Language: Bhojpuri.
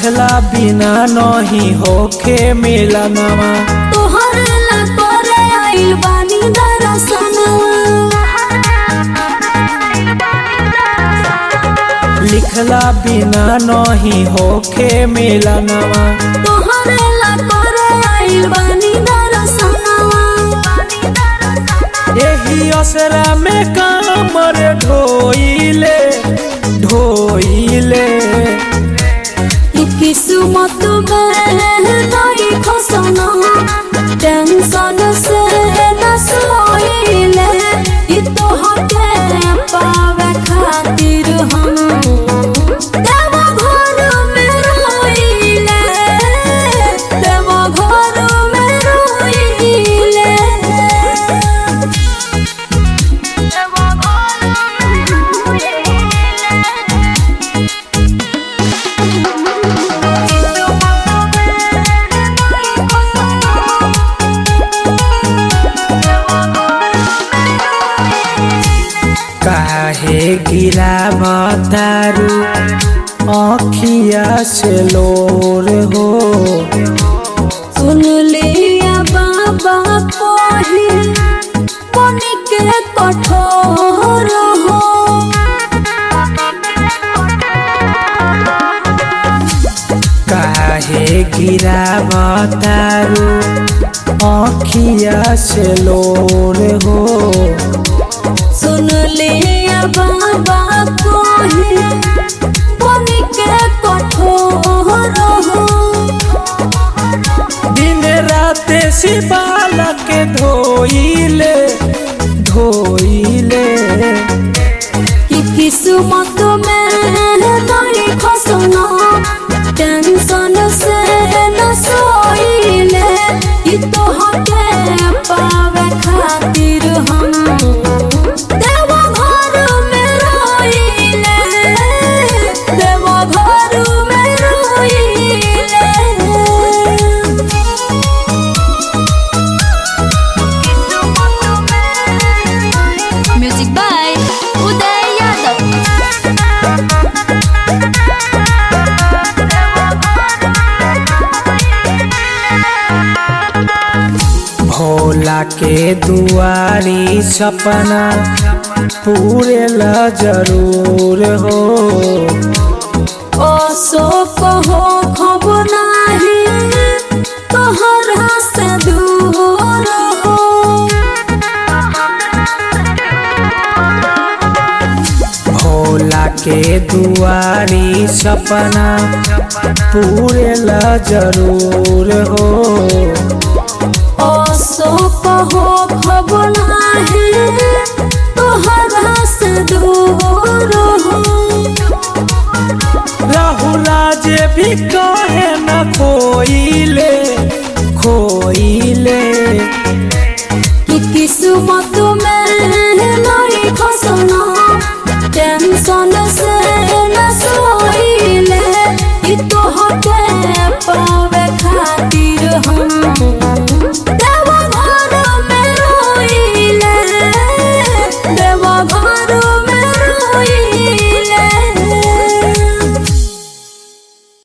लिखला बिना नहीं होखे मिलनवा तोहर ला करे आइल बानी दरसनवा लिखला बिना नहीं होखे मिलनवा तोहर ला करे आइल बानी दरसनवा यही असरा में कामर ढोइले ढोइले ई किस्मत में नहीं खसना टेंशन से न सोइले ई तोहके पावे खातिर हम देवा घर में रोइले देवा घर में रोइले देवा घर काहे गिरा बतारू अखिया से लोर हो सुन लिया बाबा कोही मन के कठोर हो काहे गिरा बतारू अखिया से लोर हो सुन लिया बाबा कोही मन के कठोर हो दिन रात सिबाल के धोइले धोइले कि किस्मत में नहीं खसना टेंशन से न सोइले कि तोहके पावे खातिर हम देवा घर में रोइले देवा घर में रोइले म्यूजिक बाय उदय यादव भोला के दुआरी सपना पूरे ला जरूर हो अशोक हो खब नाही तोहरा से दूर हो भोला के दुआरी सपना पूरे ला जरूर